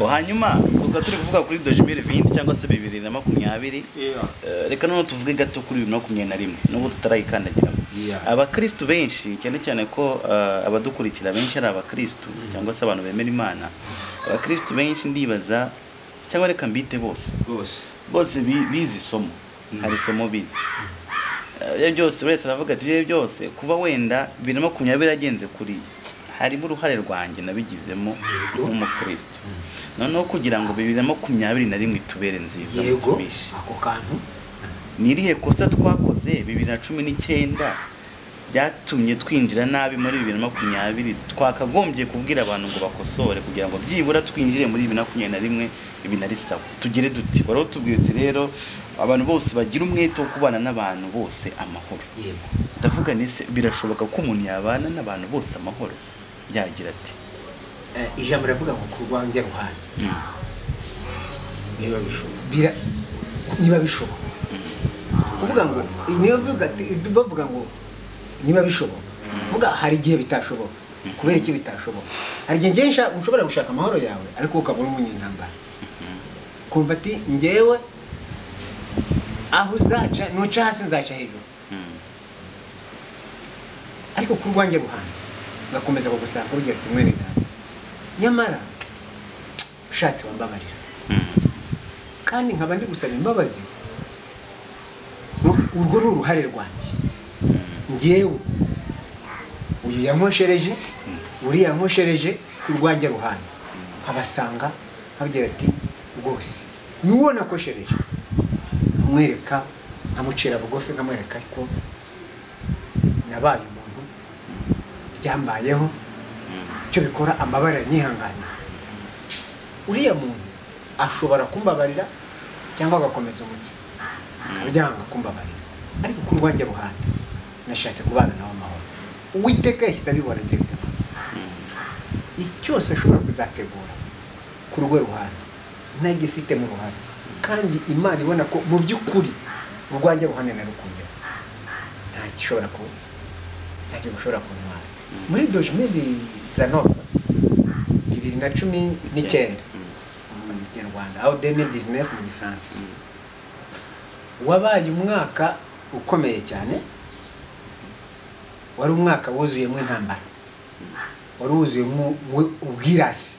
hanyuma ubwo turi kuvuga kuri 2020 cyangwa se 2020 eh, reka none tuvuge gato kuri 2021 nubwo tutarayikandagiramo Yeah. abakristu benshi cyane cyane ko eh, abadukurikira benshi ari abakristu cyangwa se abantu bemera imana abakristu benshi ndibaza cyangwa reka mbite bose rwose bose bi- bize isomo hari isomo bize ibyo byose buri wese aravuga ati ibyo byose kuba wenda bibiri na makumyabiri agenze kuriya harimo uruhare rwanjye nabigizemo nk'umukristo noneho kugira ngo bibiri na makumyabiri na rimwe itubere nziza yego tubishe ako kantu ni irihe kosa twakoze bibiri na cumi n'icyenda byatumye twinjira nabi muri bibiri na makumyabiri twakagombye kubwira abantu ngo bakosore kugira ngo byibura twinjire muri bibiri na makumyabiri na rimwe ibi nari sawa tugire dute wari utubwiye uti rero abantu bose bagira umwete wo kubana n'abantu bose amahoro yego ndavuga ni se birashoboka ko umuntu yabana n'abantu bose amahoro yagira ati Eh, ijambo riravuga ngo ku rwanjye ruhande niba bishoboka niba bishoboka kuvuga ngo niba bivuga ati- bavuga ngo niba bishoboka kuvuga hari igihe bitashoboka kubera iki bitashoboka hari igihe ngewe nsha- ushobora gushaka amahoro yawe ariko ukabura umunyantambara kumva ati ngewe aho uzaca nuca hasi nzaca hejuru ariko ku rwanjye ruhande ugakomeza kugusanga ugira ati mwene data nyamara ushatse wambabarira kandi nkaba ndi gusaba imbabazi Ur- urwo ni uruhare rwanjye ngewe uyu yankoshereje uriya yankoshereje ku rwanjye ruhande abasanga nkabwira ati rwose n'uwo nakoshereje nkamwereka nkamucira bugufi nkamwereka ko nabaye umuntu byambayeho icyo bikora amabara yanyihanganiye uriya muntu ashobora kumbabarira cyangwa agakomeza umutsi akabyanga kumbabarira ariko ku rwanjye ruhande nashatse kubana nawe amahoro uwiteka yahise abibona ndetse icyose ashobora kuzategura ku rwe ruhande ntagifite mu ruhare kandi imana ibona ko mu by'ukuri urwanjye ruhande narukundeho nta gishobora kubona nta kintu ushobora kuntwara muri dojimedi zanova bibiri na cumi n'icyenda mu kinyarwanda aho demiri dizinefu mu gifaransa wabaye umwaka ukomeye cyane wari umwaka wuzuyemo intambara wari wuzuyemo mu- ubwirasi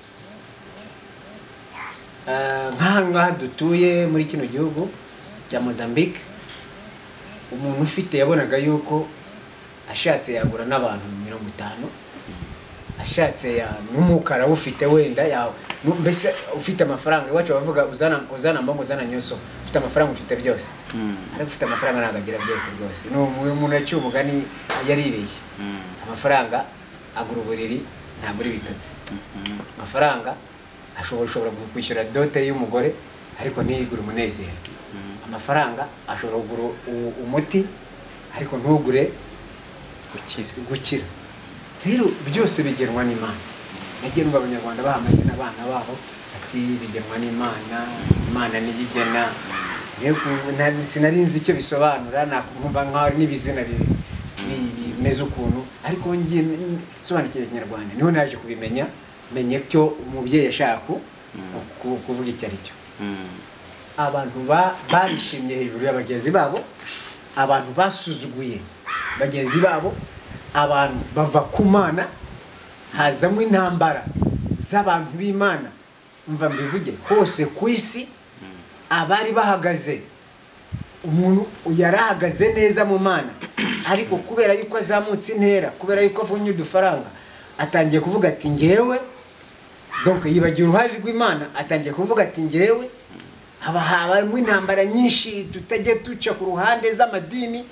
Eh, nk'aha ngaha dutuye muri kino gihugu cya mozambique umuntu ufite yabonaga yuko ashatse yagura n'abantu mirongo itanu ashatse ya- n'umukara ufite wenda yawe nu- mbese ufite amafaranga iwacu bavuga uzana uzana mbongo uzana nyoso ufite amafaranga ufite byose ariko ufite amafaranga ntabwo agira byose rwose ni umu- umuntu yaciye umugani yaribeshye amafaranga agura uburiri ntagura ibitotsi amafaranga ashobora ushobora kwishyura dote y'umugore ariko ntiyigure umunezero amafaranga ashobora kugura u- umuti ariko ntugure gukira gukira rero byose bigenwa n'imana nagiye numva abanyarwanda baha amazina abana babo ati bigenwa n'imana imana niyo igena Yego, na- sinari nzi icyo bisobanura nakumva nkaho ari n'ibizina bi- bi- bimeze ukuntu ariko ngiye sobanukiwe ikinyarwanda niho naje kubimenya menye cyo umubyeyi ashaka ku- kuvuga icyo ari cyo abantu ba- barishimye hejuru ya bagenzi babo abantu basuzuguye bagenzi babo abantu bava ku mana hazamo intambara z'abantu b'imana mva mbivuge hose ku isi abari bahagaze umuntu yari ahagaze neza mu mana ariko kubera yuko azamutse intera kubera yuko avunye udufaranga atangiye kuvuga ati ngewe donc yibagiwe uruhare rw'imana atangiye kuvuga ati ngewe haba habamo intambara nyinshi tutajya duca ku ruhande z'amadini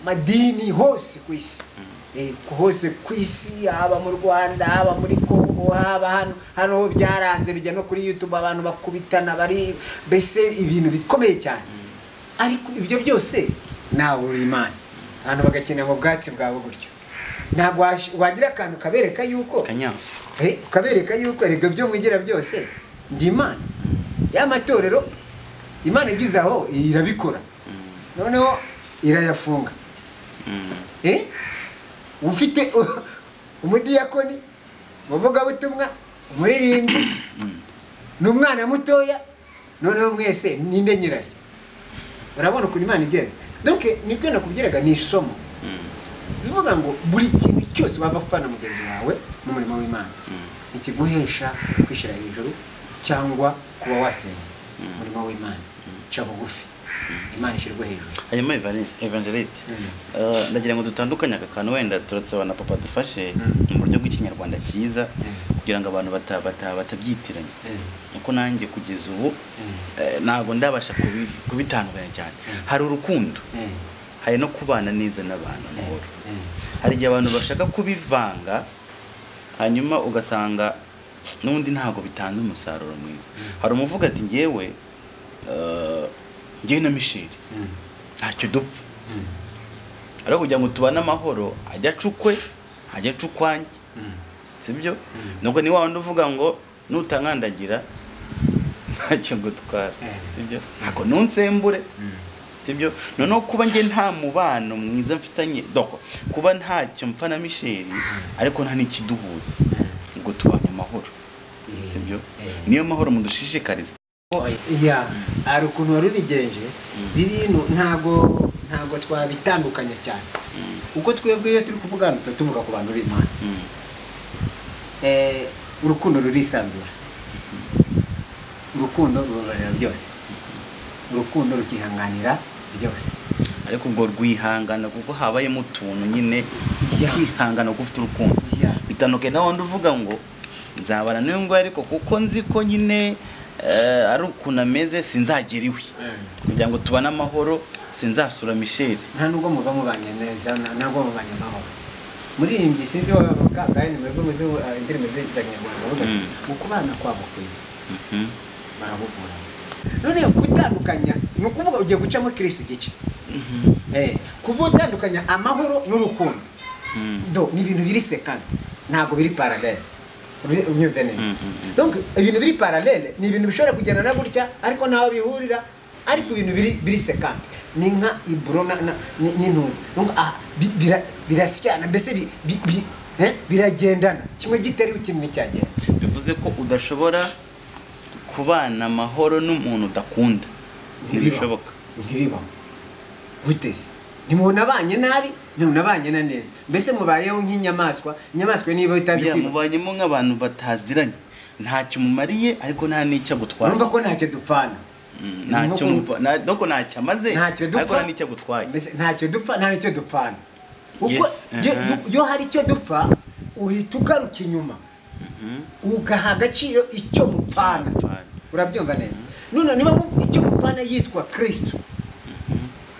madini hose ku isi Eh, ku- hose ku isi haba mu rwanda haba muri kongo haba hano hano ho byaranze bijya no kuri youtube abantu bakubitana bari mbese ibintu bikomeye cyane ariko ibyo byose nawe uri imana abantu bagakenera mu bwatsi bwawe gutyo ntabwo wash- wagira akantu kabereka yuko kanyafu Eh, ukabereka yuko erega byo mwigira byose ndi imana ya matorero imana igize aho irabikora noneho irayafunga Eh? ufite umudiyakoni umuvugabutumwa umuririmbyi ni umwana mutoya noneho mwese ninde nyiraryo urabona ukuntu imana igenza donc nibyo nakubwiraga ni isomo bivuga ngo buri kintu cyose waba ufana mugenzi wawe mu murimo w'imana ikiguhesha kwishyira hejuru cyangwa kuba wasenya umurimo w'imana ca bugufi imana ishyirwa hejuru hanyuma evangel- evangeliste Mm. eh, ndagira ngo dutandukanye aka kantu wenda turasaba na papa dufashe Mm. mu buryo bw'ikinyarwanda cyiza Mm. kugira ngo abantu bata- bata- batabyitiranya Mm. kuko nanjye kugeza ubu Mm. eh, ntabwo ndabasha kubi- kubitandukanya cyane hari urukundo Mm. hari no kubana neza n'abantu amahoro Mm. hari igihe abantu bashaka kubivanga hanyuma ugasanga n'ubundi ntabwo bitanze umusaruro mwiza hari umuvuga ati ngewe eh, ngewe na misheri Mm. ntacyo dupfa Mm. ariko kugira ngo tubane amahoro ajya acukwe ajya acukwange Mm. sibyo Mm. nubwo ni wa wundi uvuga ngo nutankandagira ntacyo ngutwara Eh. sibyo ntabwo nunsembure Mm. sibyo noneho kuba njye nta mubano mwiza mfitanye doko kuba ntacyo mpfa na misheri ariko nta n'ikiduhuza ngo tubanye amahoro Eh. sibyo Eh. niyo mahoro mudushishikariza ya hari ukuntu wari ubigenje bino ntago ntago twabitandukanya cyane kuko twebwe iyo turi kuvugana tuba tuvuga ku bantu b'imana Mm. Eh, urukundo rurisanzura urukundo rubabarira byose urukundo rukihanganira byose ariko ubwo rwihangana kuko habayemo utuntu nyine Yeah. ukihangana kuko ufite urukundo Yeah. bitandukanye na wundi uvuga ngo nzabana n'uyu nguyu ariko kuko nzi ko nyine eh, ari ukuntu ameze sinzagera iwe kugira ngo tubane amahoro sinzasura misheri nta nubwo muba mubanye neza nta nubwo mubanye amahoro muririmbyi sinzi wa kangahe ni mwebwe muzi uh, indirimbo z'abanyarwanda bavuga ati, Mm. mu kubana kwabo kwezi Mhm. barahugura none gutandukanya ni ukuvuga ugiye gucamo kirisi igice Eh, kuvuga utandukanya amahoro n'urukundo Mm. do ni ibintu biri sekansi ntabwo biri paralele Uri- unyumve neza Mm, mm, mm. donc ibintu biri paralele ni ibintu bishobora kugendana gutya ariko ntaho bihurira ariko ibintu biri biri sekansi ni nka iburo na- na- ni- n'intuza Donc, ah, bi- bira- birasyana mbese bi- bi- bi- eh, biragendana kimwe gitari ikindi cyagenda bivuze ko udashobora kubana amahoro n'umuntu udakunda ntibishoboka ntibibaho guteze ntimubona abanye nabi ntimubona abanye na neza mbese mubayeho nk'inyamaswa inyamaswa niba itazi Ya, kwiruka mubanyemo nk'abantu bataziranye ntacyo mumariye ariko nta n'icyo agutwaye urumva ko ntacyo dupfana Mm, ntacyo muba- na- doko ntacyo amaze ntacyo ariko dupfa nta n'icyo agutwaye Mbese ntacyo dupfa nta n'icyo dupfana uko Yes, iyo- aha. iyo hari icyo dupfa uhita ugaruka inyuma ugaha agaciro icyo mupfana Mupfana. urabyumva neza none niba mu- icyo mupfana yitwa kirisito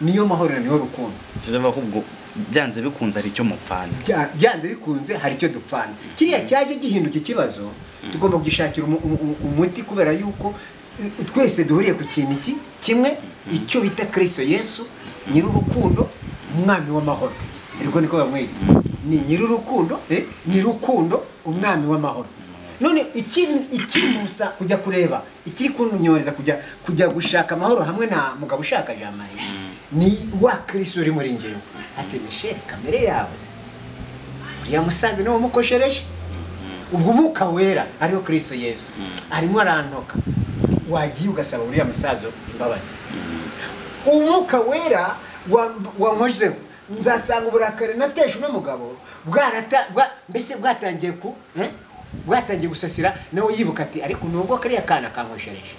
niyo mahoro niyo rukundo kizavuga ko ubwo byanze bikunze ari icyo mupfana Bya- byanze bikunze hari icyo dupfana kiriya cyaje gihinduka ikibazo tugomba kugishakira umu- umu- umu- umuti kubera yuko eh, twese duhuriye ku kintu iki kimwe icyo bita kirisito yesu nyir'urukundo umwami w'amahoro ariko niko bamwita ni nyir'urukundo eh, nyir'urukundo umwami w'amahoro none ikiri ikiri musa kujya kureba ikiri kunyohereza kujya kujya gushaka amahoro hamwe na mugabo ushaka jean marie ni wa kirisito uri muri ngewe ati misheli kamere yawe uriya musaza niwe umukoshereje ubwo umwuka wera ariwo kirisito yesu arimo arantoka wagiye ugasaba uriya musaza imbabazi umwuka wera wa- wankozeho nzasanga uburakari nateje uno mugabo bwarata bwa- mbese bwatangiye ku eh? bwatangiye gusasira nawe yibuka ati ariko nubwo kariya kana kankoshereje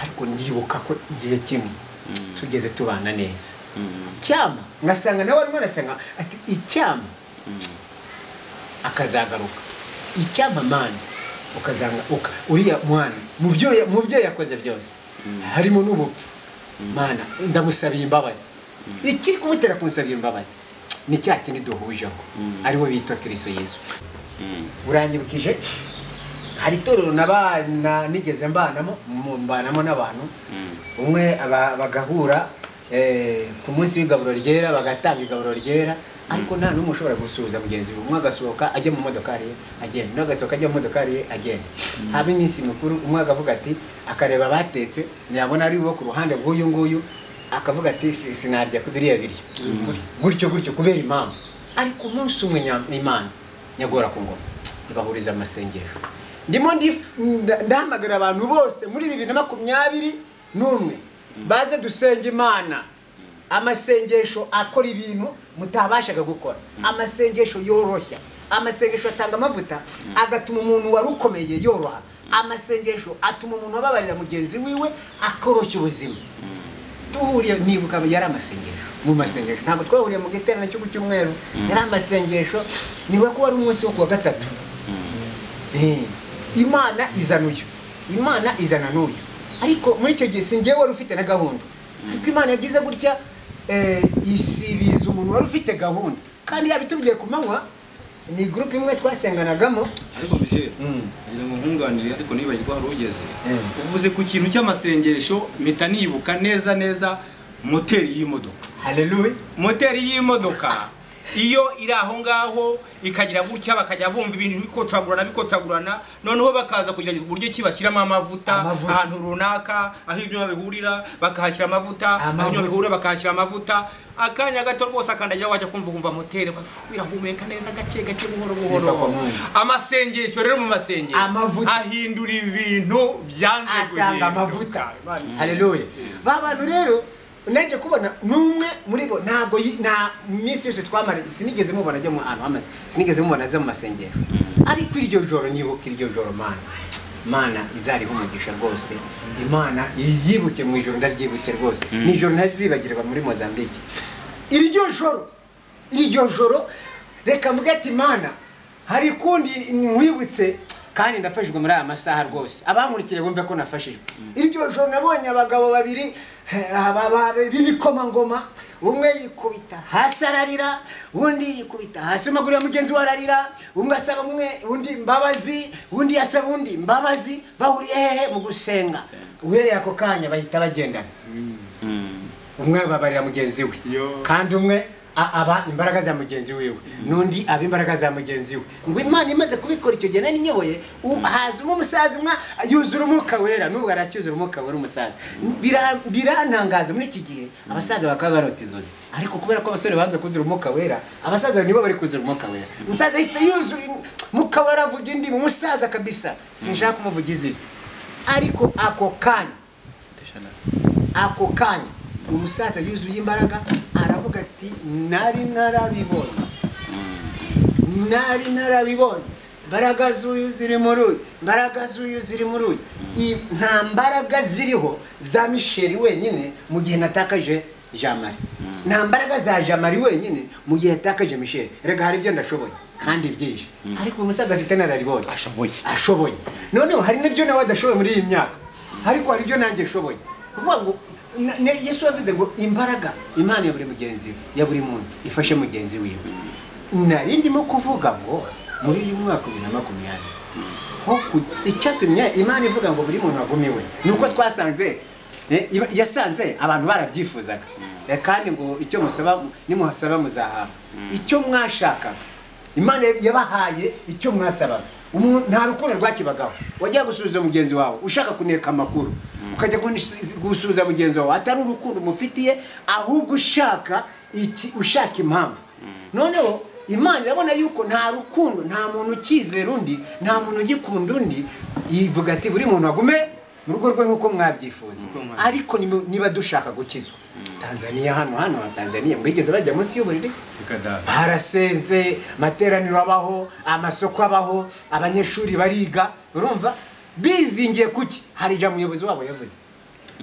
ariko ndibuka ko igihe kimwe tugeze tubana neza icyama ngasanga nawe arimo arasenga ati icyama akazagaruka icyama mani ukazanga uka- uriya mwana mu byo ya- mu byo yakoze byose harimo n'ubupfu mana ndamusabiye imbabazi ikiri kumutera kumusabira imbabazi ni cya kindi duhujeho ariwe bita kirisito yesu uranyibukije hari itorero nabana nigeze mbanamo mu- mbanamo n'abantu umwe aba- bagahura eh, ku munsi w'igaburo ryera bagatanga igaburo ryera ariko nta n'umwe ushobora gusuhuza mugenzi we umwe agasohoka ajya mu modokari ye agenda undi agasohoka ajya mu modokari ye agenda haba iminsi mikuru umwe akavuga ati akareba abatetse ntiyabona ari bo ku ruhande rw'uyu nguyu akavuga ati "Si- sinarya ku biriya biryo gutyo gutyo kubera impamvu ariko umunsi umwe nya- imana nyagora ku ngoma ibahuriza amasengesho ndimo ndif- nda- ndahamagarira abantu bose muri bibiri na makumyabiri n'umwe baze dusenga imana amasengesho akora ibintu mutabashaga gukora amasengesho yoroshya amasengesho atanga amavuta agatuma umuntu wari ukomeye yoroha amasengesho atuma umuntu ababarira mugenzi wiwe akoroshya ubuzima duhuriye nibuka yari amasengesho mu masengesho ntabwo twahuriye mu giterane cy'uku cyumweru yari amasengesho niba ko wari umunsi wo kuwa gatatu Eh, imana izana uyu imana izana n'uyu ariko muri icyo gihe si njyewe wari ufite na gahunda ariko imana yagize gutya eh, isibiza umuntu wari ufite gahunda kandi yaba itubwiye ku manywa ni gurupe imwe twasenganagamo ariko misheri Mm. ngira ngo nkunganire ariko nibagirwa hari ugeze Mm. uvuze ku kintu cy'amasengesho mpita nibuka neza neza moteri y'imodoka haleluya moteri y'imodoka iyo iri aho ngaho ikagira gutya bakajya bumva ibintu bikocagurana bikocagurana noneho bakaza kugerageza uburyo ki bashyiramo amavuta Amavuta. ahantu runaka aho ibyuma bihurira bakahashyira amavuta aho Amavuta. ibyuma bihurira bakahashyira amavuta akanya gato rwose akandagiraho wajya kumva ukumva moteri bafu, irahumeka neza gake gake buhoro Sifa kwa buhoro Mungu. amasengesho rero mu masengesho Amavuta. ahindura ibintu byanze atanga amavuta haleluya ba bantu rero nanjye kubona n'umwe muri bo ntabwo yi- nta minsi yose twamara sinigeze mubona ajya mu ahantu hamaze sinigeze mubona ajya mu masengesho ariko iryo joro nibuka iryo joro mana mana izariho umugisha rwose imana yiyibuke mu ijoro ndaryibutse rwose ni ijoro ntazibagirwa muri mozambique iryo joro iryo joro reka mvuge ati mana hari kundi ntiwibutse kandi ndafashijwe muri aya masaha rwose abankurikiye bumve ko nafashijwe iryo joro nabonye abagabo babiri eh, aba- aba- b'ibikomangoma umwe yikubita hasi ararira undi yikubita hasi amaguru ya mugenzi we ararira umwe asaba umwe undi imbabazi undi asaba undi imbabazi bahuriye hehe mu gusenga uhereye ako kanya bahita bagendana umwe ababarira mugenzi we Yo. kandi umwe a- aba imbaraga za mugenzi wiwe n'undi aba imbaraga za mugenzi we ngo imana imaze kubikora icyo gihe nari nyoboye u- hazamo umusaza umwe yuzura umwuka wera n'ubwo aracyuzura umwuka wera umusaza Bira- birantangaza muri iki gihe abasaza bakaba barota izozi ariko kubera ko abasore banze kuzura umwuka wera abasaza nibo bari kuzura umwuka wera umusaza yahise yuzura umwuka wera avuga indi umusaza kabisa sinshaka kumuvugiza ibi ariko ako kanya ako kanya umusaza yuzuye imbaraga aravuga ati nari narabibonye nari narabibonye imbaraga z'uyu ziri muri uyu imbaraga z'uyu ziri muri uyu I- nta mbaraga ziriho za misheri wenyine mu gihe natakaje jamari nta mbaraga za jamari wenyine mu gihe yatakaje misheri rega hari ibyo ndashoboye kandi byinshi ariko uyu musaza afite nararibonye Ashoboye. ashoboye noneho hari n'ibyo nawe adashoboye muri iyi myaka ariko hari ibyo nanjye nshoboye kuvuga ngo na- ne- yesu yavuze ngo imbaraga imana ya buri mugenzi we ya buri muntu ifashe mugenzi wiwe nari ndimo kuvuga ngo muri uyu mwaka bibiri na makumyabiri ho ku- icyatumye imana ivuga ngo buri muntu agumiwe ni uko twasanze eh, iba- yasanze abantu barabyifuzaga Eh, kandi ngo icyo musaba nimuhasaba muzahabwa icyo mwashakaga imana yabahaye icyo mwasabaga Umu- nta rukundo rwakibagaho wajya gusuhuza mugenzi wawe ushaka kuneka amakuru ukajya kunis- gusuhuza mugenzi wawe atari urukundo umufitiye ahubwo ushaka iki ushaka impamvu noneho imana irabona yuko nta rukundo nta muntu ukizera undi nta muntu ugikunda undi yivuga ati buri muntu agume mu rugo rwe nk'uko mwabyifuza Nk'uko mwabyifuza. ariko niba- niba dushaka gukizwa tanzaniya hano hano ha tanzaniya mbigeze bajya munsi y'uburiri se harasenze amateraniro abaho amasoko abaho abanyeshuri bariga urumva bizingiye kuki hari ijambo umuyobozi wabo yavuze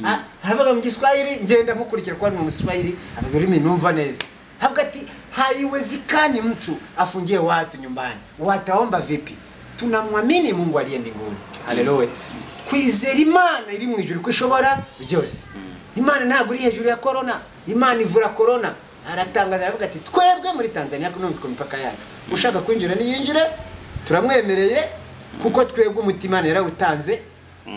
Ah, aravuga mu giswahili ngenda mukurikira kuba ni umuswahili avuga ururimi numva neza avuga ati haiwezekani mtu afungie watu nyumbani wataomba vipi tunamwamini mungu aliye mbinguni haleluya kwizera imana iri mu ijuru ko ishobora byose imana ntabwo iri hejuru ya korona imana ivura korona aratangaza aravuga ati twebwe muri tanzania none ku mipaka yacu ushaka kwinjira niyinjire turamwemereye kuko twebwe umutima Imana yarawutanze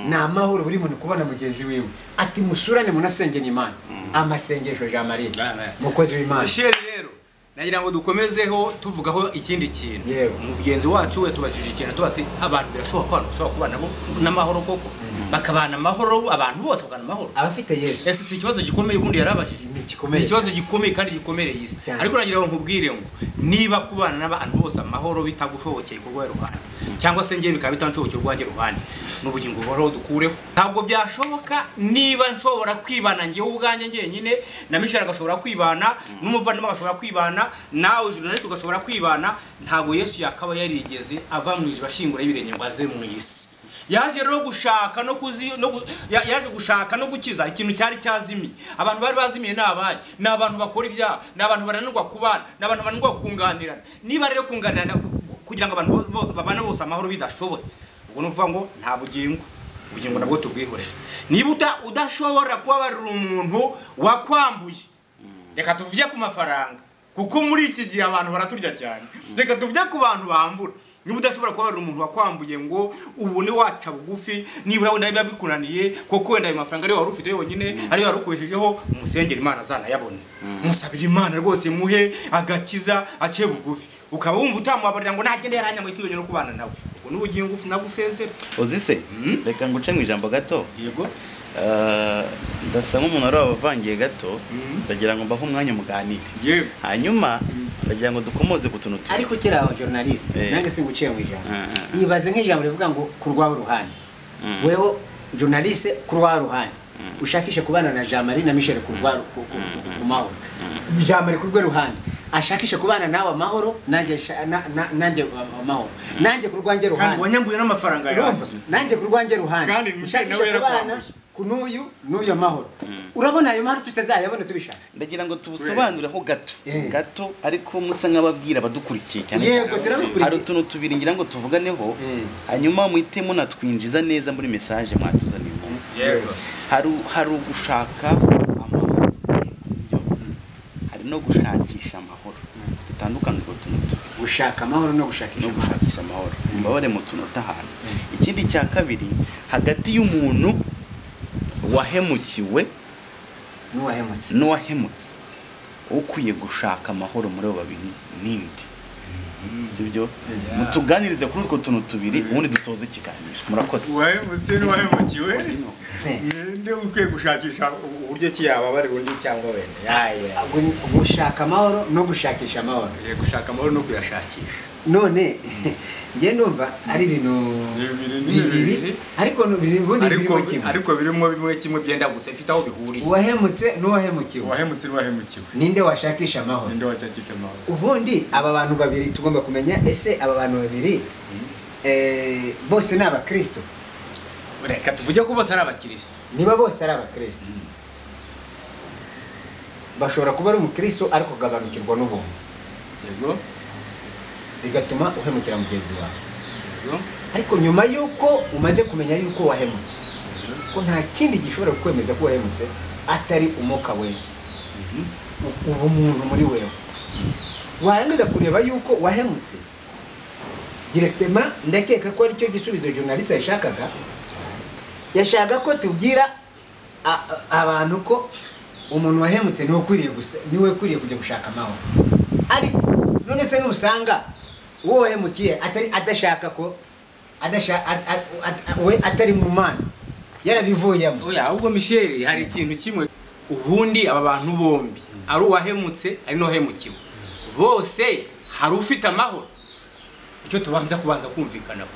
ni amahoro buri muntu kubona mugenzi wiwe ati musurane munasengera imana amasengesho jean marie Amen. mukozi w'imana Michel rero nagira ngo dukomezeho tuvugaho ikindi kintu Yewe. mugenzi wacu we tubajije ikintu tubatse abantu birashoboka ko abantu bashobora kubana nabo n'amahoro koko bakabana amahoro abantu bose bakabana amahoro abafite yesu ese si ikibazo gikomeye ubundi yarabajije Ni gikomeye ni ikibazo gikomeye kandi gikomeye isi Cyane. ariko nagira ngo nkubwire ngo niba kubana n'abantu bose amahoro bitagushobokeye ku rwawe ruhande cyangwa se ngewe bikaba bitanshobokeye urwanjye ruhande n'ubugingo buhoraho dukureho ntabwo byashoboka niba nshobora kwibana ngewe ubwanjye ngenyine na mishari agashobora kwibana n'umuvandimwe agashobora kwibana nawe journalist ugashobora kwibana ntabwo yesu yakaba yarigeze ava mu ijuru ashingura y'ibirenge ngo aze mu isi yaje rero gushaka no kuzi no gu- ya- yaje gushaka no gukiza ikintu cyari cyazimiye abantu bari bazimiye ni abahe ni abantu bakora ibyaha ni abantu bananirwa kubana ni abantu bananirwa kunganirana niba rero kunganirana kugira ngo abantu bo- bo- babane bose amahoro bidashobotse ubwo ni ukuvuga ngo nta bugingo ubugingo nabwo tubwihorere niba uta- udashobora kubabarira umuntu wakwambuye reka tuvuge ku mafaranga kuko muri iki gihe abantu baraturya cyane reka tuvuge ku bantu bambura niba udashobora kubabarira umuntu wakwambuye ngo ubone waca bugufi nibura wenda biba bikunaniye kuko wenda ayo mafaranga ariyo wari ufite yonyine ariyo wari ukoreshejeho umusengera imana azanayabona musabira imana rwose muhe agakiza ace bugufi ukaba wumva utamubabarira ngo nagende yaranyamuye sinzongera no kubana nawe ubwo ni ubugingo nagusezera uzise reka nguce mu ijambo gato yego Eh, ndasa nk'umuntu wari wabavangiye gato Mm. ndagira ngo mbahe umwanya muganire yewe hanyuma ndagira ngo dukomoze ku tuntu tubiri ariko ukiri aho journalist Eh. nange singuciye mu ijambo Ah, ah, ah. yibaze nk'ijambo rivuga ngo ku rwawe ruhande Mm. wewe journalist ku rwawe ruhande ushakishe kubana na Jean Marie na Michel ku rwa ku- ku- ku mahoro Jean Marie ku rwe ruhande ashakishe kubana nawe amahoro nanjye sha- na- na- nanjye amahoro nanjye ku rwanjye kandi ruhande wanyambuye n'amafaranga urumva yawe nanjye ku rwanjye ruhande Kandi Michel ushakishe nawe kubana yarakwambuye. ku n'uyu n'uyu amahoro urabona ayo mahoro tutazayabona tubishatse ndagira ngo tubusobanureho gato Eh. gato ariko musa nk'ababwira abadukurikiye cyane yego cyane turabikurikiye hari utuntu tubiri ngira ngo tuvuganeho Eh. hanyuma muhite munatwinjiza neza muri mesaje mwatuzaniye uyu munsi yego hari hari ugushaka amahoro sibyo? hari no gushakisha amahoro dutandukanye utwo tuntu tubiri gushaka amahoro no gushakisha no amahoro gushakisha amahoro mbabare mu tunota ahantu ikindi cya kabiri hagati y'umuntu wahemukiwe n'uwahemutse n'uwahemutse ukwiye gushaka amahoro muri abo babiri ninde sibyo mutuganirize kuri utwo tuntu tubiri ubundi dusoze ikiganiro murakoze uwahemutse n'uwahemukiwe Eh. ninde ukwiye gushakisha uburyo ki yaba bari buryo cyangwa wenda yaye Gu- gushaka amahoro no gushakisha amahoro Eh, gushaka amahoro no kuyashakisha none njye numva ari ibintu Bibiri ni bibiri. bibiri ariko nu- biri- ubundi birimo ariko kimwe ariko birimo bimwe kimwe byenda gusa bifite aho bihuriye uwahemutse n'uwahemukiwe uwahemutse n'uwahemukiwe ninde washakisha amahoro ninde washakisha amahoro ubundi aba bantu babiri tugomba kumenya ese aba bantu babiri eh, bose ni abakristo reka tuvuge ko bose ari abakirisitu niba bose ari abakristo bashobora kuba ari umukristo ariko ugabanukirwa n'ubuntu yego bigatuma uhemukira mugenzi wawe yego ariko nyuma y'uko umaze kumenya y'uko wahemutse ko nta kindi gishobora kwemeza ko wahemutse atari umwuka wewe U- ubumuntu muri wewe warangiza kureba y'uko wahemutse direkitema ndakeka ko aricyo gisubizo journaliste yashakaga yashaka ko tubwira a- a- abantu ko umuntu wahemutse niwe ukwiriye gusa- niwe ukwiriye kujya gushaka amahoro ariko none se nusanga uwo wahemukiye atari adashaka ko adasha- a- a- a- we atari mu mana yarabivuyemo oya ahubwo misheri hari ikintu kimwe ubundi aba bantu bombi ari uwahemutse ari n'uwahemukiwe bose hari ufite amahoro icyo tubanza kubanza kumvikanaho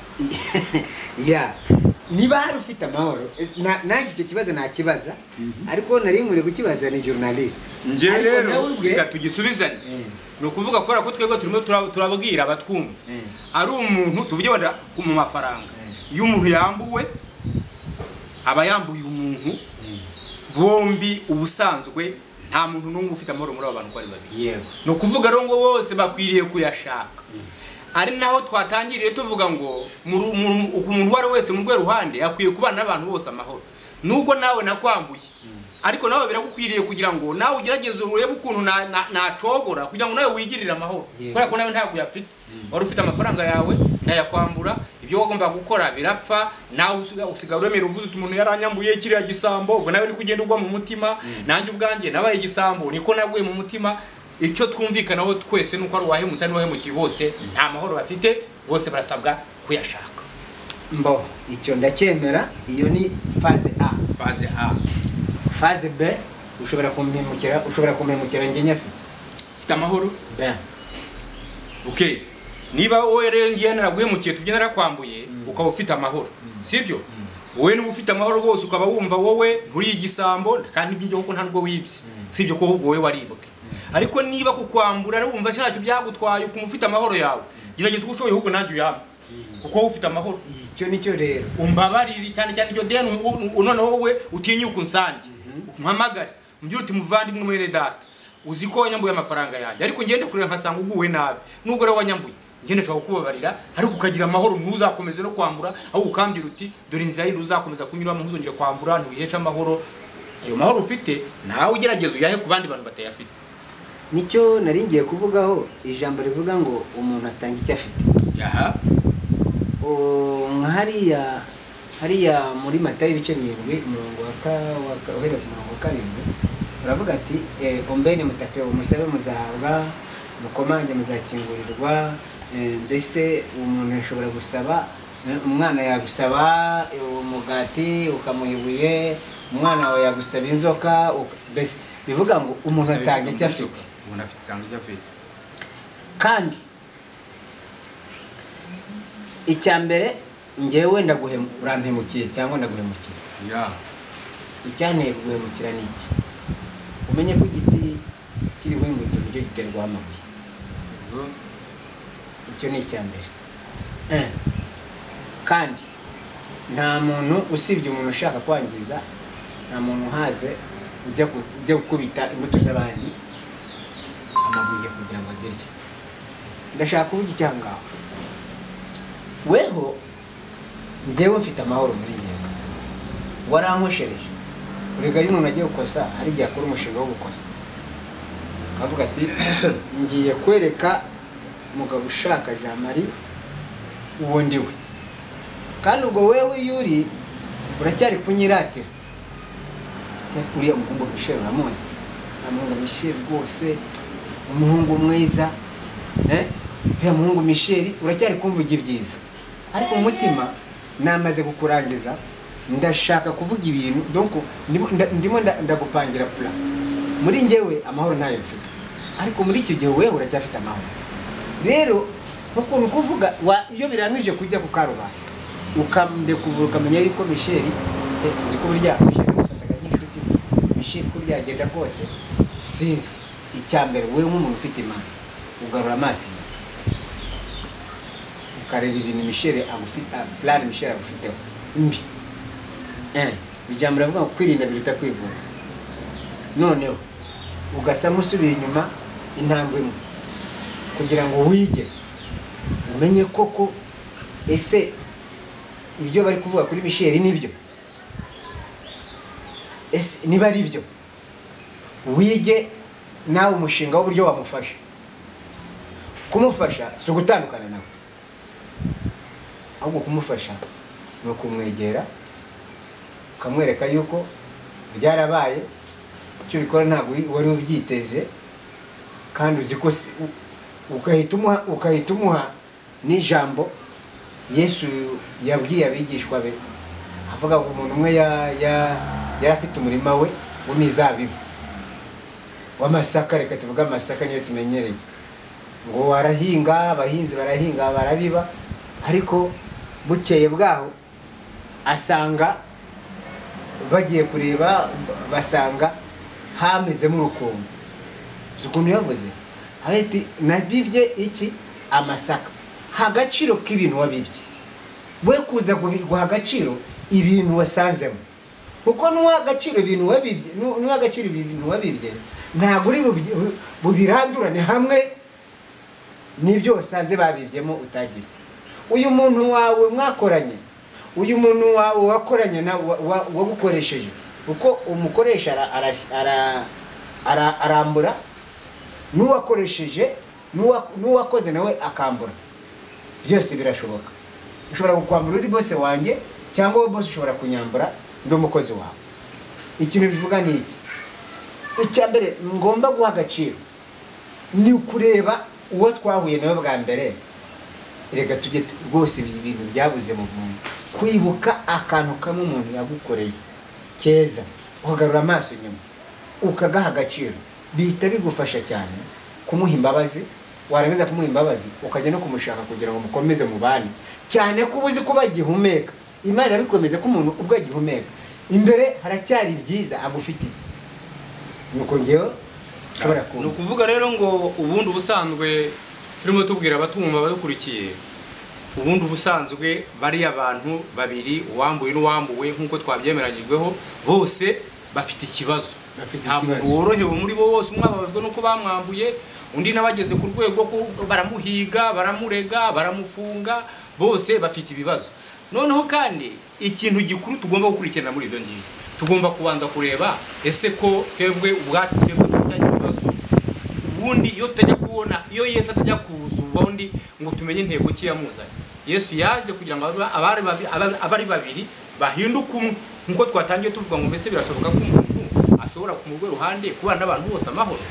ya niba hari ufite amahoro es- na- nanjye icyo kibazo nakibaza ariko nari nkwiye kukibaza ni journaliste njye Ariko rero nawe ubwe- reka tugisubizane Mm. ni ukuvuga kubera ko twebwe turimo tura- turabwira abatwumva Mm. ari umuntu tuvuge wenda ku- mu mafaranga Mm. iyo umuntu yambuwe aba yambuye umuntu bombi ubusanzwe nta muntu n'umwe ufite amahoro muri abo bantu uko ari babiri yego ni ukuvuga rero ngo bose bakwiriye kuyashaka ari naho twatangiriye tuvuga ngo mu- mu- umuntu uwo ari we wese mu rwe ruhande akwiye kubana n'abantu bose amahoro nubwo nawe nakwambuye ariko nawe biragukwiriye kugira ngo nawe ugerageze urebe ukuntu na- na- nacogora kugira ngo nawe wigirire amahoro Yego. kubera ko nawe ntabwo uyafite wari ufite amafaranga yawe ndayakwambura ibyo wagombaga gukora birapfa nawe usiga- usigaye uremera uvuze uti umuntu yaranyambuye kiriya gisambo ubwo nawe niko ugenda ugwa mu mutima nanjye ubwanjye nabaye igisambo niko naguye mu mutima icyo twumvikanaho twese nuko ari uwahemutse n'uwahemukiye bose nta mahoro bafite bose barasabwa kuyashaka mbo icyo ndacyemera iyo ni faze a faze a faze b ushobora kumpemukira ushobora kumpemukira njye nyafite ufite amahoro Ben. okay niba wowe rero ngiye naraguhemukiye tujye narakwambuye ukaba ufite amahoro sibyo wowe niba ufite amahoro rwose ukaba wumva wowe nturiye igisambo kandi ibyo kuko nta nubwo wibye sibyo ko ahubwo wowe waribwe ariko niba kukwambura ari wumva ntacyo byagutwaye ukumva ufite amahoro yawe gerageza uko ushoboye ahubwo nanjye uyambe kuko wowe ufite amahoro icyo nicyo rero umbabarire cyane cyane iryo deni u- u- noneho wowe utinyuka unsange mpamagare mbwira uti muvandimwe mwene data uzi ko wanyambuye amafaranga yanjye ariko ngende kureba nkasanga uguwe nabi nubwo rero wanyambuye ngende nshobora kukubabarira ariko ukagira amahoro ntuzakomeze no kwambura ahubwo ukambwira uti dore inzira yindi uzakomeza kunyuramo ntuzongere kwambura ntuheshe amahoro ayo mahoro ufite nawe ugerageza uyahe ku bandi bantu batayafite nicyo nari ngiye kuvugaho ijambo rivuga ngo umuntu atanga icyo afite aha O, nka hariya hariya muri matayo ibice birindwi umurongo wa ka- wa ka- uhereye ku murongo wa karindwi uravuga ati eh, ombeni mutapewe umusabe muzahabwa mukomange muzakingurirwa eh, mbese umuntu yashobora gusaba eh, umwana yagusaba eh, umugati ukamuha ibuye umwana wawe yagusaba inzoka uka- mbese bivuga ngo umuntu atanga icyo afite umuntu afite atanga icyo afite kandi icya mbere ngewe ndaguhemu urampemukiye cyangwa ndaguhemukiye ya icyanteye kuguhemukira ni iki umenye ko igiti kiriho imbuto nicyo giterwaho amabuye icyo ni icya mbere Eh. kandi nta muntu usibye umuntu ushaka kwangiza nta muntu uhaze ujya gu- ujya gukubita imbuto z'abandi amabuye kugira ngo azirye ndashaka kuvuga icyangaho weho njyewe mfite amahoro muri ngewe warankoshereje urega iyo umuntu agiye gukosa hari igihe akora umushinga wo gukosa akavuga ati ngiye kwereka umugabo ushaka jean marie uwo ndi we kandi ubwo wewe iyo uri uracyari kunyiratira Te- uriya muhungu mishel uramuzi uramuhungu mishel rwose umuhungu mwiza eh? uriya muhungu mishel uracyari kumvuga ibyiza ariko mu mutima namaze kukurangiza ndashaka kuvuga ibintu donc ndimo nda- ndimo nda- ndagupangira plan muri njyewe amahoro ntayo mfite ariko muri icyo gihe wewe uracyafite amahoro rero ukuntu kuvuga wa- iyo birangije kujya ku karubanda ukambye kuvura ukamenya yuko misheli eh, uzi ko burya misheli mufataga nk'inshuti misheli ko byagenda kose sinzi icya mbere wowe nk'umuntu ufite imana ugarura amaso inyuma ukareba ibintu misheli agufite plan misheli agufiteho mbi Eh, ijambo riravuga ngo kwirinda biruta kwivuza noneho ugasa nk'usubiye inyuma intambwe imwe kugira ngo wige umenye koko ese ibyo bari kuvuga kuri misheli nibyo ese niba ari byo wige nawe umushinga w'uburyo wamufasha kumufasha si ugutandukana nawe ahubwo kumufasha ni ukumwegera ukamwereka yuko byarabaye icyo ubikora ntabwo wari ubyiteze kandi uzi ko si- u- ukahita umuha ukahita umuha n'ijambo yesu yabwiye abigishwa be avuga ngo umuntu umwe ya- ya- yari afite umurima we w'imizabibu w'amasaka reka tuvuge amasaka niyo tumenyereye ngo warahinga abahinzi barahinga barabiba ariko bukeye bwaho asanga bagiye kureba basanga hamezemo urukungu uzi ukuntu yavuze aravuga ati nabibye iki amasaka ha agaciro k'ibintu wabibye we kuza gubi- guha agaciro ibintu wasanzemo kuko n'uwa agaciro ibintu wabibye n'u- n'uwa agaciro ibintu wabibye ntabwo uri bubi- bu- bubirandurane hamwe n'ibyo wasanze babibyemo utagize uyu muntu wawe mwakoranye uyu muntu wawe wakoranye na- wa- wa- wagukoresheje kuko umukoresha ara- ara- ara- ara- arambura n'uwakoresheje n'uwa- n'uwakoze nawe akambura byose birashoboka ushobora kukwambura uri bose wanjye cyangwa wowe bose ushobora kunyambura ndi umukozi wawe ikintu bivuga ni iki icya mbere ngomba guha agaciro ni ukureba uwo twahuye nawe bwa mbere reka tujye tu- rwose ibi bintu byabuze mu muntu kwibuka akantu kamwe umuntu yagukoreye keza uhagarura amaso inyuma ukagaha agaciro bihita bigufasha cyane kumuha imbabazi warangiza kumuha imbabazi ukajya no kumushaka kugira ngo mukomeze mubane cyane ko uba uzi ko bagihumeka imana irabikomeza ko umuntu ubwo agihumeka imbere haracyari byiza agufitiye nuko ngewe nshobora ni kumva ukuvuga rero ngo ubundi ubusanzwe turimo tubwira abatumva badukurikiye ubundi ubusanzwe bariya abantu babiri uwambuye n'uwambuwe nk'uko twabyemeranyijweho bose bafite ikibazo Bafite nta muntu ikibazo. worohewe muri bo bose umwe ababajwe n'uko bamwambuye undi nawe ageze ku rwego ko baramuhiga baramurega baramufunga bose bafite ibibazo noneho kandi ikintu gikuru tugomba gukurikirana muri ibyo ngibyo tugomba kubanza kureba ese ko twebwe ubwacu twebwe dufitanye ibibazo ubundi iyo tutajya kubona iyo yesu atajya kuza ubundi ngo tumenye intego ki yamuzanye yesu yaje kugira ngo abe- abari babi- abe- abari babiri bahinduke umwe nk'uko twatangiye tuvuga ngo mbese birashoboka ko umuntu ashobora ku murwe ruhande kubana n'abantu bose amahoro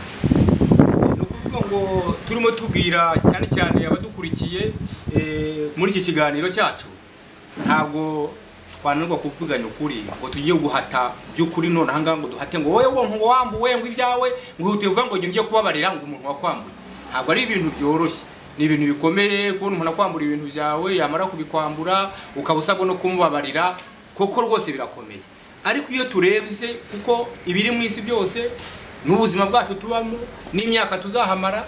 ni ukuvuga ngo turimo tubwira cyane cyane abadukurikiye eh, muri iki kiganiro cyacu ntabwo twananirwa kuvuganya ukuri ngo tugiye guhata by'ukuri none ahangaha ngo duhate ngo wowe wo ngo wambuwe ngo ibyawe ngo ihute uvuga ngo ngiye kubabarira ngo umuntu wakwambuye ntabwo ari ibintu byoroshye ni ibintu bikomeye kubona umuntu akwambura ibintu byawe yamara kubikwambura ukaba usabwa no kumubabarira kuko rwose birakomeye ariko iyo turebye kuko ibiri mu isi byose n'ubuzima bwacu tubamo n'imyaka tuzahamara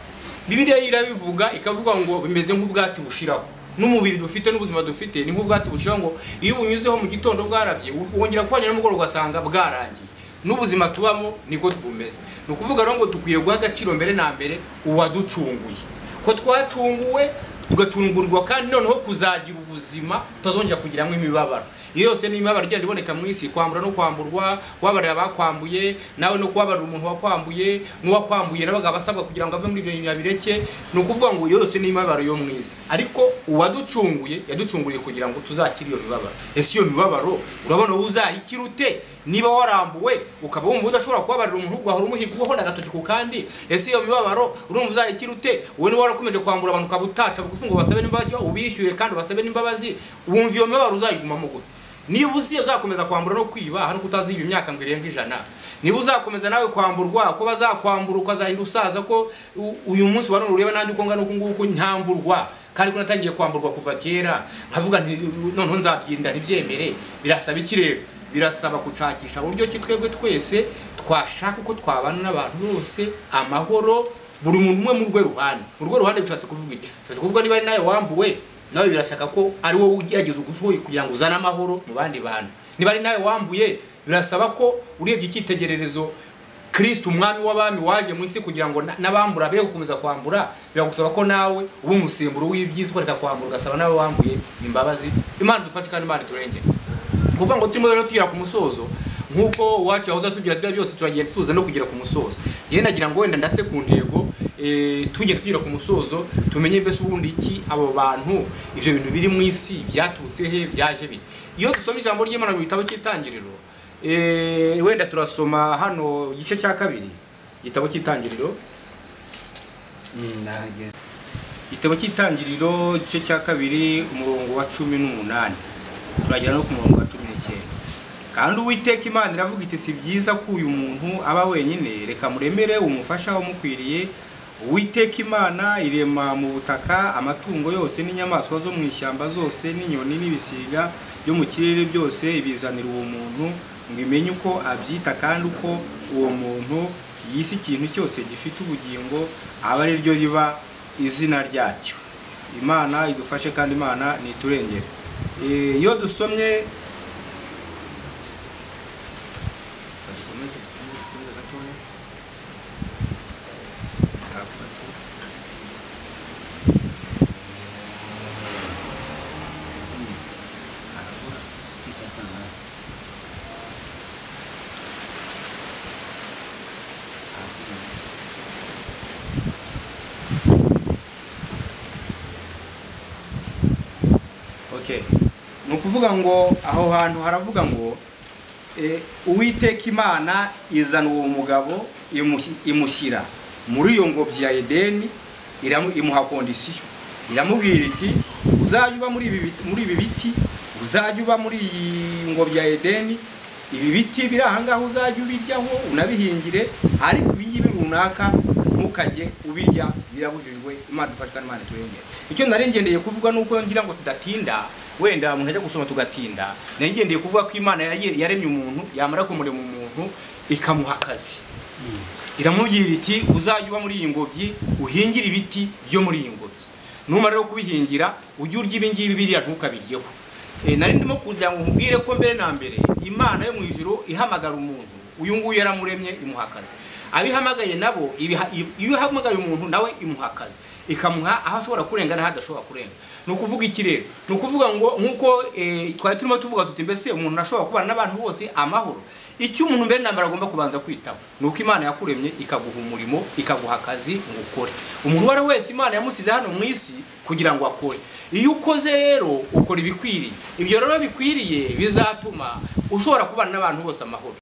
bibiliya yo irabivuga ikavuga ngo bimeze nk'ubwatsi bushiraho n'umubiri dufite n'ubuzima dufite ni nk'ubwatsi bushiraho ngo iyo ubunyuzeho mu gitondo bwarabye wongera kuhanyura nimugoroba ugasanga bwarangiye n'ubuzima tubamo niko bumeze ni ukuvuga rero ngo dukwiye guha agaciro mbere na mbere uwaducunguye ko twacunguwe tugacungurwa kandi noneho kuzagira ubuzima tutazongera kugiramo imibabaro iyo yose ni imibabaro igenda iboneka mu isi kwambura no kwamburwa kubabarira abakwambuye nawe no kubabarira umuntu wakwambuye n'uwakwambuye nawe akaba asabwa kugira ngo ave muri ibyo nyabireke ni ukuvuga ngo iyo yose ni imibabaro yo mu isi ariko uwaducunguye yaducunguriye kugira ngo tuzakire iyo mibabaro ese iyo mibabaro urabona wowe uzayikira ute niba warambuwe ukaba wumva udashobora kubabarira umuntu ugahora umuhigwaho n'agatoki ku kandi ese iyo mibabaro urumva uzayikira ute wowe niba warakomeje kwambura abantu ukaba utaca bugufi ngo basabe n'imbabazi ubishyuye kandi basabe n'imbabazi wumva iyo mibabaro uzayigumamo gute niba uzi uzakomeza kwambura no kwiba hano kutaziba imyaka ngo irenga ijana niba uzakomeza nawe kwamburwa ko bazakwambura ukazarinda usaza ko u- uyu munsi wari ureba nanjye uko ngana uku nguku ntamburwa kandi ko natangiye kwamburwa kuva kera nkavuga nti noneho nzabyinda ntibyemere birasaba iki rero birasaba gushakisha uburyo ki twebwe twese twashaka uko twabana n'abantu bose amahoro buri muntu umwe mu rwe ruhande mu rwe ruhande bishatse kuvuga iki bishatse kuvuga niba ari nawe wambuwe nawe birashaka ko ari wowe ugerageza ugushoboye kugira ngo uzane amahoro mu bandi bantu niba ari nawe wambuye birasaba ko urebye icyitegererezo kirisiti umwami w'abami waje mu isi kugira ngo na- n'abambura be gukomeza kwambura biragusaba ko nawe uba umusemburo w'ibyiza ukareka kwambura ugasaba nawe wambuye imbabazi imana dufashe kandi imana turengere ni ukuvuga ngo turimo rero tugera ku musozo nk'uko uwacu yahoze atubwira tuba byose turagenda tuza no kugera ku musozo yewe nagira ngo wenda ndase ku ntego eh, tugenda tugera ku musozo tumenye mbese ubundi iki abo bantu ibyo bintu biri mu isi byaturutse he byaje bite iyo dusoma ijambo ry'imana mu gitabo cy'itangiriro eh, wenda turasoma hano igice cya kabiri igitabo cy'itangiriro ndahageze igitabo cy'itangiriro igice cya kabiri umurongo wa cumi n'umunani turagera no ku murongo wa cumi n'icyenda kandi uwiteka imana iravuga iti si byiza ko uyu muntu aba wenyine reka muremere umufasha umukwiriye uwiteka imana irema mu butaka amatungo yose n'inyamaswa zo mu ishyamba zose n'inyoni n'ibisiga byo mu kirere byose ibizanira uwo muntu ngo imenye uko abyita kandi uko uwo muntu yise ikintu cyose gifite ubugingo aba ari ryo riba izina ryacyo imana idufashe kandi imana niturengere Eh, iyo dusomye Bakomeze dukomeze gatoya. Gatatu. Hmm. Harabura. Iki cya kangahe? Harabura. Okay. ni ukuvuga ngo aho hantu haravuga ngo Eh, uwiteka imana izana uwo mugabo imushi- imushyira muri iyo ngobyi ya edeni iramu- imuha kondisiyo iramubwira iti uzajya uba muri ibi biti- muri ibi biti uzajya uba muri iyi ngobyi ya edeni ibi biti biri ahangaha uzajya ubiryaho unabihingire ariko ibingibi runaka ntukajye ubirya birabujijwe imana dufashwa n'imana turengere icyo nari ngendeye kuvuga ni uko ngira ngo tudatinda wenda umuntu ajya gusoma tugatinda nari ngendeye kuvuga ko imana yari- yaremye umuntu yamara kumurema umuntu ikamuha akazi iramubwira iti uzajya uba muri iyi ngobyi uhingire ibiti byo muri iyi ngobyi numara rero kubihingira ujye urya ibi ngibi biriya ntukabiryeho Eh, nari ndimo kugira ngo nkubwire ko mbere na mbere imana yo mu ijuru ihamagara umuntu uyu nguyu yaramuremye imuha akazi abo ihamagaye nabo ibiha- iyo ihamagaye umuntu nawe imuha akazi ikamuha aho ashobora kurenga n'aho adashobora kurenga ni ukuvuga iki rero ni ukuvuga ngo nk'uko eh, twari turimo tuvuga tuti mbese umuntu ashobora kubana n'abantu bose amahoro icyo umuntu mbere na mbere agomba kubanza kwitaho ni uko imana yakuremye ikaguha umurimo ikaguha akazi ngo ukore umuntu uwo ari we wese imana yamusize hano mu isi kugira ngo akore iyo ukoze rero ukora ibikwiriye ibyo rero bikwiriye bizatuma ushobora kubana n'abantu bose amahoro